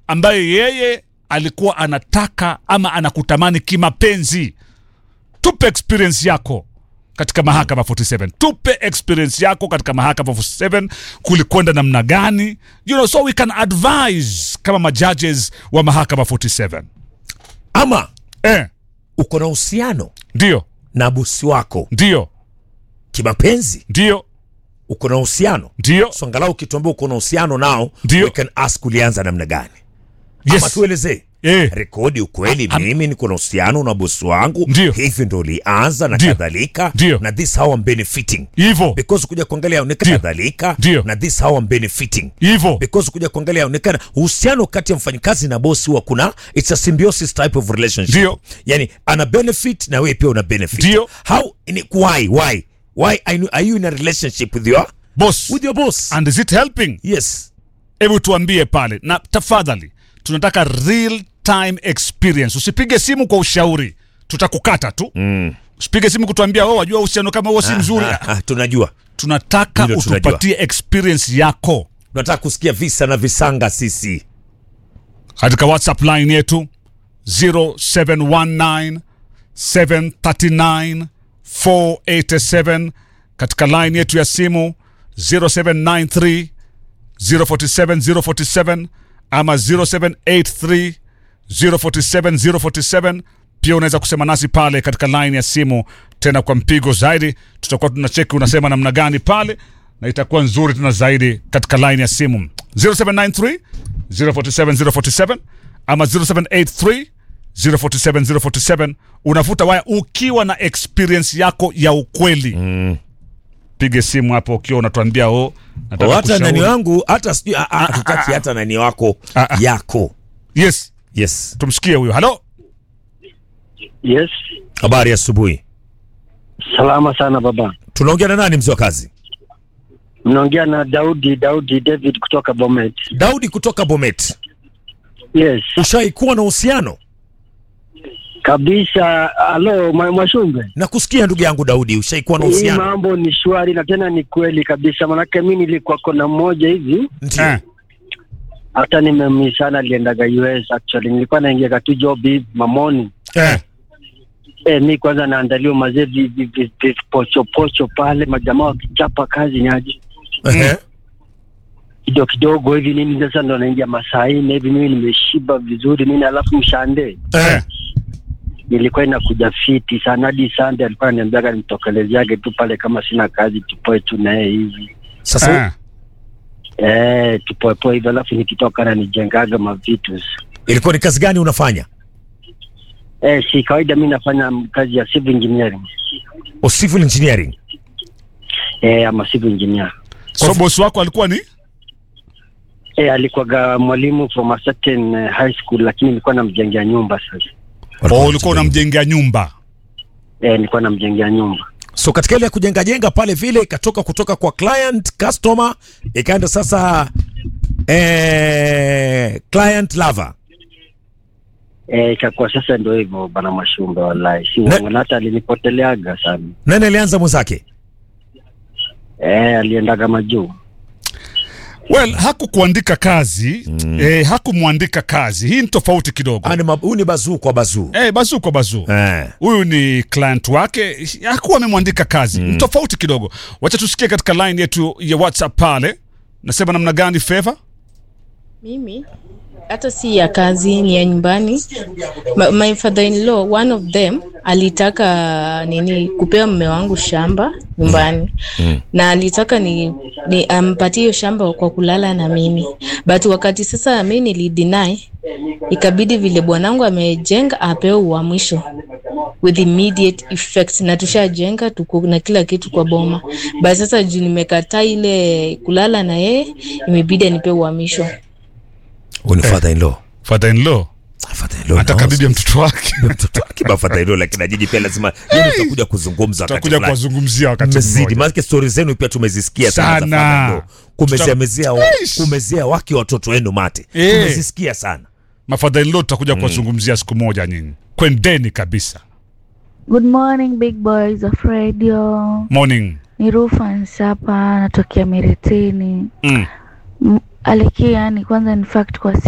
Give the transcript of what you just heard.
ambaye yeye alikuwa anataka ama anakutamani kimapenzi tupe experience yako katika mahakama 47 tupe experience yako katika mahakama 47 kulikwenda namna gani you know, so we can advise kama majudges wa mahakama 47 ama eh, uko na uhusiano ndio na bosi wako ndio kimapenzi ndio uko na uhusiano ndio so angalau ukituambia uko na uhusiano nao Ndio. we can ask ulianza namna gani ama yes. tuelezee eh, rekodi ukweli mimi niko na uhusiano na bosi wangu Ndio. hivi ndo ulianza na Ndio. kadhalika Ndio. na this how I'm benefiting hivo because kuja kuangalia ni Ndio. kadhalika Ndio. na this how I'm benefiting hivo because kuja kuangalia onekana uhusiano kati ya mfanyikazi na bosi huwa kuna it's a symbiosis type of relationship Ndio. yani ana benefit na wewe pia una benefit Ndio. how ni why why why are you- are you in a relationship with your boss with your boss and is it helping yes hebu tuambie pale na tafadhali tunataka real time experience usipige simu kwa ushauri tutakukata tu mm. usipige simu kutuambia oh, wajua uhusiano kama huo si mzuri ah, ah, tunajua tunataka Hilo tunajua. utupatie experience yako tunataka kusikia visa na visanga sisi katika whatsapp line yetu 0719 739 487 katika line yetu ya simu 0793 047 047 ama 0783 047 047 pia unaweza kusema nasi pale katika line ya simu tena kwa mpigo zaidi tutakuwa tunacheki unasema namna gani pale na itakuwa nzuri tena zaidi katika line ya simu 0793 047 047 ama 0783 047 047 unavuta waya ukiwa na experience yako ya ukweli mm. pige simu hapo ukiwa unatuambia o nataka Oh, hata kushauri. nani wangu hata sijui ah, ah, tutaki hata nani wako Ah, ah. yako yes yes tumsikie huyo halo Yes, habari ya asubuhi salama sana baba. tunaongea na nani mzee wa kazi Mnaongea na Daudi Daudi David kutoka Bomet. daudi kutoka bomet Yes, ushaikuwa na uhusiano kabisa. Halo Mwa- Mwashumbe, na kusikia ndugu yangu daudi ushaikuwa na hii uhusiano mambo ni shwari na tena ni kweli kabisa, manake mi nilikuwa kona mmoja hivi, ndio eh. hata nimemisana, aliendaga US actually, nilikuwa naingia tu job hivi mamoni Eh. Eh, mi kwanza naandaliwa mazee vi- vi- vi- vipochopocho pale, majamaa wakichapa kazi nyaji Ehe. kidogo kidogo hivi nini, sasa ndo naingia masaa nne hivi, mimi nimeshiba vizuri nini, alafu mshande Eh. nilikuwa inakuja fiti sana hadi Sunday alikuwa ananiambiaga nimtokelezeage tu pale kama sina kazi tupoe tu naye hivi sasa Eh. eh, tupoepoe hivyo, alafu nikitoka nanijengaga mavitu ilikuwa ni kazi gani unafanya eh, si kawaida. Mi nafanya kazi ya civil engineering o civil engineering eh, ama civil engineer so bosi wako alikuwa ni eh, alikuwaga mwalimu from a certain eh, high school, lakini nilikuwa namjengea nyumba sasa oh, ulikuwa unamjengea nyumba eh, nilikuwa namjengea nyumba so katika ile ya kujenga jenga pale vile ikatoka kutoka kwa client customer ikaenda sasa eh, client lover eh, ikakuwa sasa ndio hivyo bana Mashumbe, wallahi si Na- uongo, na hata alinipoteleaga sana nani alianza mwenzake eh, aliendaga majuu well hakukuandika kazi mm. eh, hakumwandika kazi hii ni tofauti kidogo Ah, ni ma- huyu ni bazuu kwa bazuu eh, bazuu kwa bazuu eh. huyu ni client wake hakuwa amemwandika kazi mm. tofauti kidogo wacha tusikie katika line yetu ya whatsapp pale nasema namna gani favor Mimi hata si ya kazi, ni ya nyumbani. My, my father in law one of them alitaka nini kupewa mume wangu shamba nyumbani mm. na alitaka ni, ni ampatie hiyo shamba kwa kulala na mimi, but wakati sasa mi nilideny, ikabidi vile bwanangu amejenga apewe uamwisho with immediate effect, na tushajenga tuko na kila kitu kwa boma, but sasa juu nimekataa ile kulala na yeye, imebidi anipe uhamisho. huyu ni father in law father in law father in law atakabidhi mtoto wake mtoto wake ba father in law lakini ajiji pia lazima yeye tutakuja kuzungumza wakati tutakuja fulani kuwazungumzia wakati mmezidi mmoja maanake stori zenu pia tumezisikia sana za Sana. father in law. kumezea Tuta- mezea wa- Eish. kumezea wake watoto wenu mate Eh. tumezisikia sana mafadha in law tutakuja kuwazungumzia siku moja nyinyi kwendeni kabisa Good morning big boys of radio. morning Ni Rufans hapa natokea Miritini. mm. M- Alikia ni kwanza in fact kwa